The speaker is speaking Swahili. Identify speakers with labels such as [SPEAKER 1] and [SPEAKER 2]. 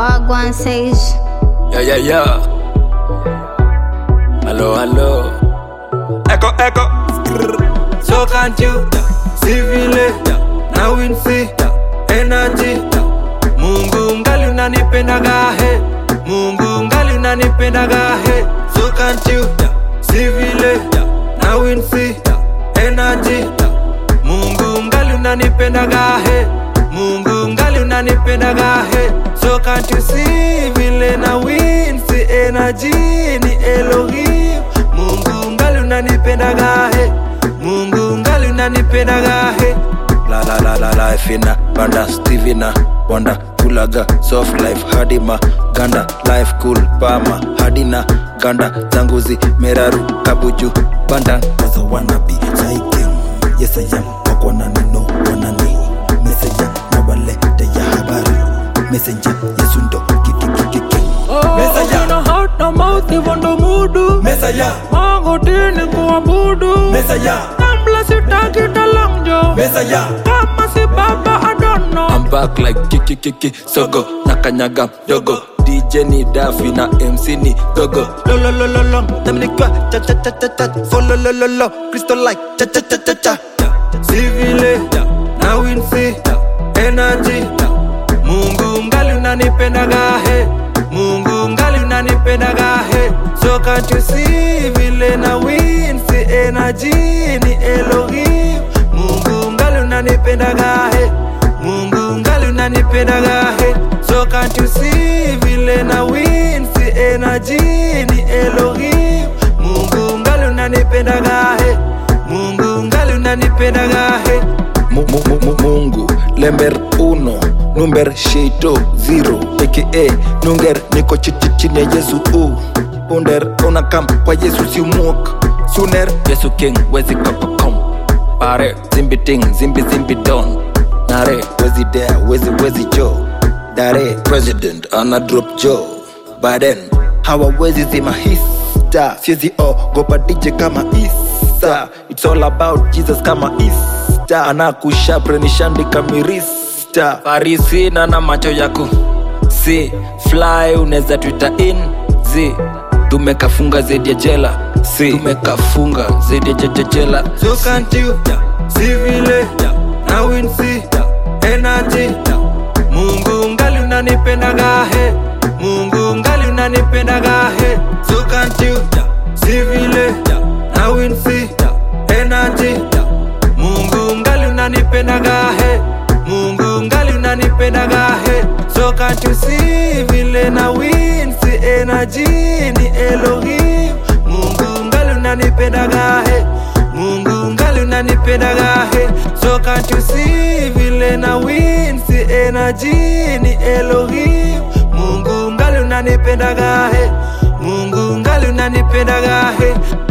[SPEAKER 1] Wagwan Sage.
[SPEAKER 2] Yeah, yeah, yeah. Hello, hello.
[SPEAKER 3] Echo, echo. So can't you see vile na winsi energy Mungu ngali unanipendaga he Mungu ngali unanipendaga he So can't you see vile na winsi energy Mungu ngali unanipendaga he Mungu ngali unanipendaga he So can't you see vile na winsi energy ni Elohim Mungu ngali unanipendaga he Mungu ngali unanipendaga he La la la la life ina banda Stevina Wanda kulaga soft life hadima ganda life cool pama hadina ganda zanguzi meraru kabuju banda
[SPEAKER 4] Cause I wanna be King. Yes I am Wako na nino wanani Messenger na walete ya habari Messenger Yesu ndo kikikikiki Messenger
[SPEAKER 3] Una heart na mouth hivyo ndo mudu
[SPEAKER 4] Messenger
[SPEAKER 3] Magotini kuabudu
[SPEAKER 4] Messenger
[SPEAKER 3] Kabla sitaki talangjo
[SPEAKER 4] Messenger
[SPEAKER 3] Kama si baba I don't know
[SPEAKER 2] I'm back like kiki kiki sogo na kanyaga dogo DJ ni Daffy na MC ni gogo
[SPEAKER 3] lo lo lo lo lo Dominica cha cha cha cha cha follow lo lo lo Crystal like cha cha cha cha cha Civile na winsi energy Mungu ngali unanipendaga he Mungu ngali unanipendaga he So can't you see vile na winsi energy ni Elohim Mungu ngali unanipendaga he Mungu ngali unanipendaga he So can't you see vile na winsi energy ni Elohim Mungu ngali unanipendaga he Mungu ngali unanipendaga he
[SPEAKER 2] Mu- mu- mu- mu- Mungu lember uno number shito zero aka nunger niko chi- chi- chini ya Yesu u under unakam kwa Yesu si umwok suner Yesu king wezi kokokom pare zimbi ting zimbi zimbi don nare wezi dare wezi wezi jo dare president ana drop jo baden hawawezi zima hista siezi ogopa DJ kama Isa it's all about Jesus kama Easter anakusha nishandika mirista farisina na macho yako si fly unaweza twita in zi tumekafunga zaidi ya jela si tumekafunga zaidi ya jeje- jela
[SPEAKER 3] So can't you see vile na winsi energy Mungu ngali unanipendaga he Mungu ngali unanipendaga he So can't you see vile na winsi energy Mungu ngali unanipendaga he Mungu ngali unanipendaga he So can't you see vile na winsi energy ni Elohim Mungu ngali unanipendaga he Mungu ngali unanipendaga he So can't you see vile na winsi energy ni Elohim Mungu ngali unanipendaga he Mungu ngali unanipendaga he